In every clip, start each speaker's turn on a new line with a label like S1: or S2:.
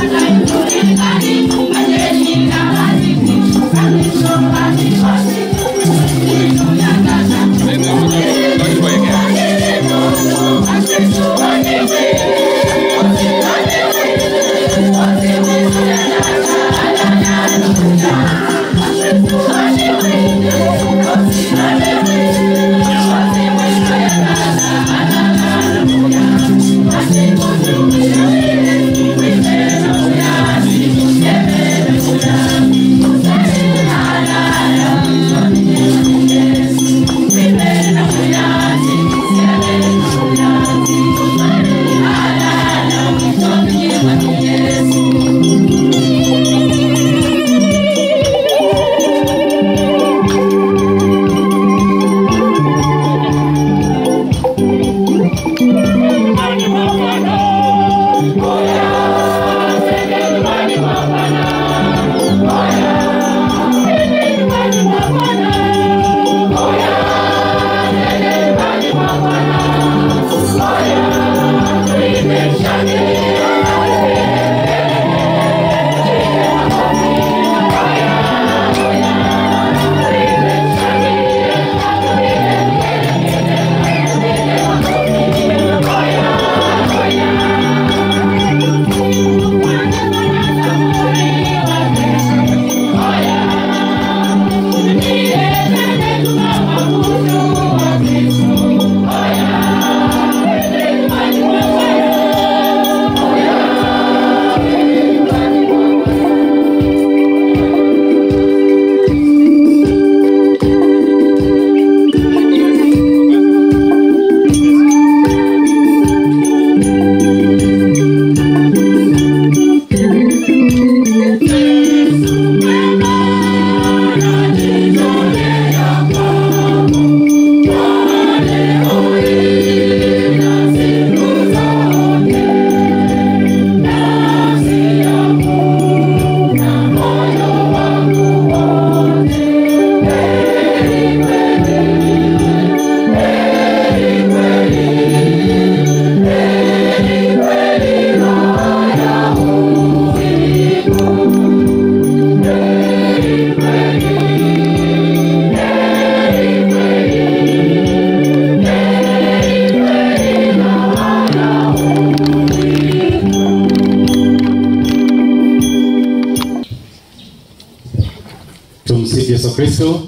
S1: Tumsifu Yesu Kristo.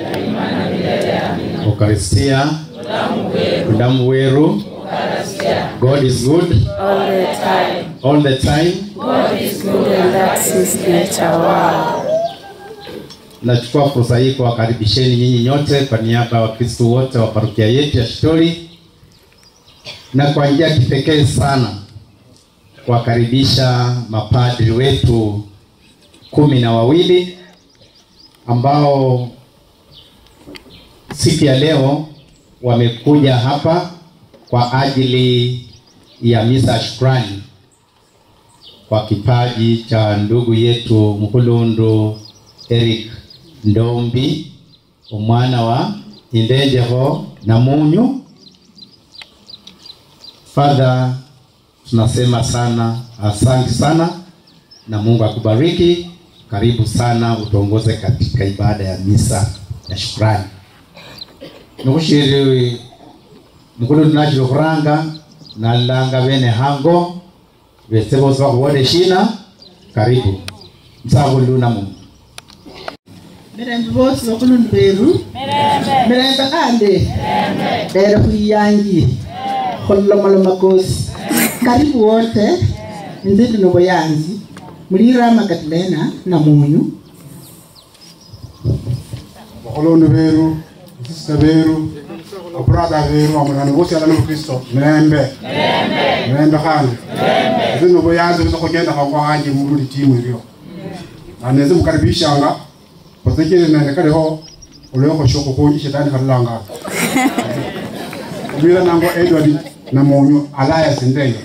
S1: Ukaristia, damu weru. God is good
S2: all the time.
S1: all the time.
S2: God is good and that's his nature. Wow.
S1: Nachukua fursa hii kuwakaribisheni nyinyi nyote kwa niaba ya Wakristo wote wa parokia yetu ya Shitori na kwa njia ya kipekee sana kuwakaribisha mapadri wetu kumi na wawili ambao siku ya leo wamekuja hapa kwa ajili ya misa ya shukrani kwa kipaji cha ndugu yetu Mkulundu Eric Ndombi umwana wa Indenjeho na Munyu. Father, tunasema sana asante sana na Mungu akubariki. Karibu sana utuongoze katika ibada ya misa ya shukrani. Nikushiri mukulu tunachilo kuranga nalanga bene hango bese bose bakuwone shina karibu msabuluna Mungu
S3: mirembe bose bakulundu beru mirembe kande lero khuiyangi khulolomalomo kosi karibu wote nzindi noboyanzi mulira makatilena na munyu
S4: bakolondu beru basista beru abrada beru amulani bosi alani mukristo mirembe mirembe khandi ese nobo yanze busa khugenda khangwa hanje mululi timu ilio aneze mukaribishanga basekele nende kaliho olwekho shoko khunji shetani khalulanga umira nango edward namonyo alaya sindenge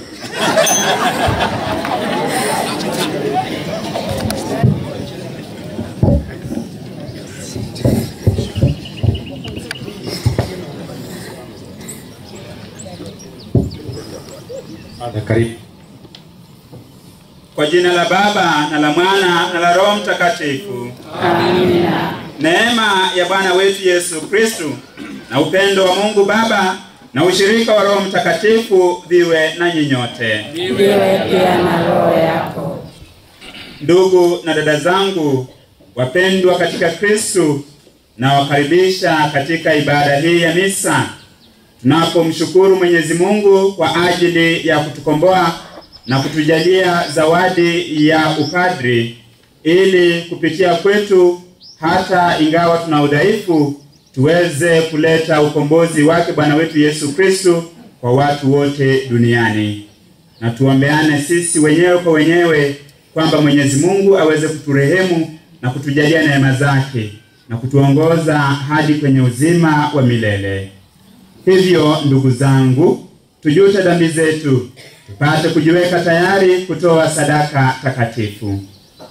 S1: Father, karibu
S5: Kwa jina la Baba na la Mwana na la Roho Mtakatifu.
S2: Amina.
S5: Neema ya Bwana wetu Yesu Kristu na upendo wa Mungu Baba na ushirika wa Roho Mtakatifu viwe nanyi nyote.
S2: Viwe pia na roho yako.
S5: Ndugu na dada zangu wapendwa katika Kristu, nawakaribisha katika ibada hii ya misa tunapomshukuru Mwenyezi Mungu kwa ajili ya kutukomboa na kutujalia zawadi ya upadri ili kupitia kwetu hata ingawa tuna udhaifu tuweze kuleta ukombozi wake Bwana wetu Yesu Kristu kwa watu wote duniani. Na tuombeane sisi wenyewe kwa wenyewe kwamba Mwenyezi Mungu aweze kuturehemu na kutujalia neema zake na kutuongoza hadi kwenye uzima wa milele. Hivyo ndugu zangu, tujute dhambi zetu, tupate kujiweka tayari kutoa sadaka takatifu.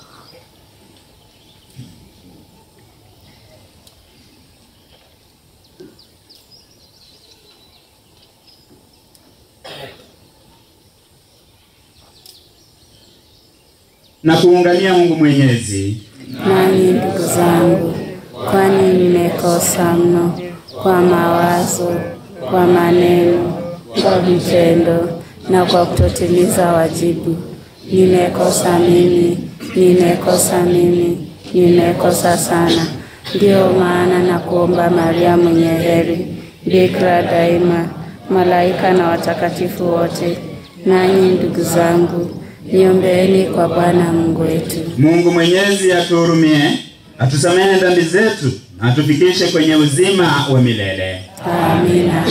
S5: na kuungamia Mungu Mwenyezi.
S2: Nanyi ndugu zangu, kwani nimekosa mno kwa mawazo, kwa maneno, kwa vitendo na kwa kutotimiza wajibu. Nimekosa mimi, nimekosa mimi, nimekosa sana. Ndiyo maana na kuomba Maria mwenye heri, bikira daima, malaika na watakatifu wote, nanyi ndugu zangu, niombeeni kwa Bwana Mungu wetu.
S5: Mungu Mwenyezi atuhurumie, atusamehe dhambi zetu na atufikishe kwenye uzima wa milele.
S2: Amina.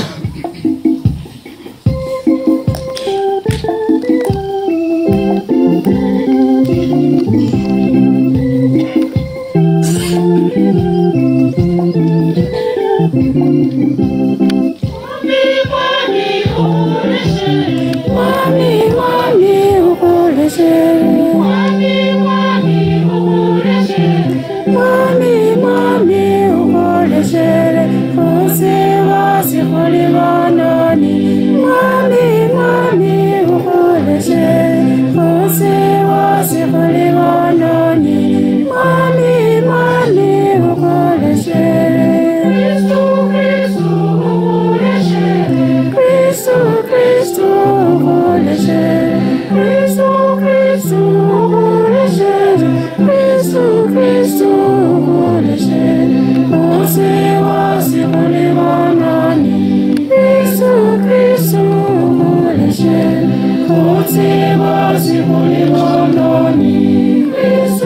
S2: Mwami, mwami, ukoleshe. Mwami, mwami, ukoleshe. Kose wasikoli bononi. Mwami, mwami, ukoleshe. Kose wasikoli bononi. Mwami, mwami, ukoleshe. Kristo, Kristo, ukoleshe. Kristo, Kristo, ukoleshe. Kristo, Kristo, ukoleshe. Kose wasikoli bononi. Kristo, Kristo, ukoleshe. Kose wasikoli bononi. Kristo,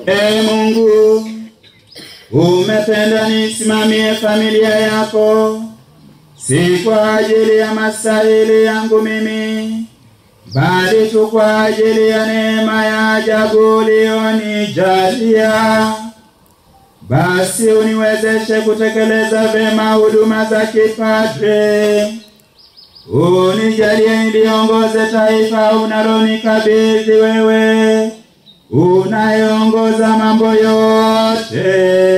S5: E Mungu, umependa nisimamie familia yako, si kwa ajili ya mastahili yangu mimi, bali tu kwa ajili ya neema ya ajabu ulionijalia. Basi uniwezeshe kutekeleza vema huduma za kipadre. Unijalie niliongoze taifa unalonikabidhi wewe, unayeongoza mambo yote.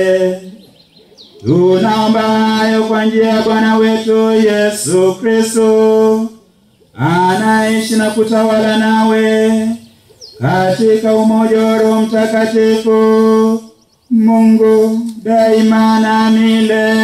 S5: Tunaomba hayo kwa njia ya Bwana wetu Yesu Kristo, anaishi na kutawala nawe katika umoja wa Roho Mtakatifu, Mungu daima na milele.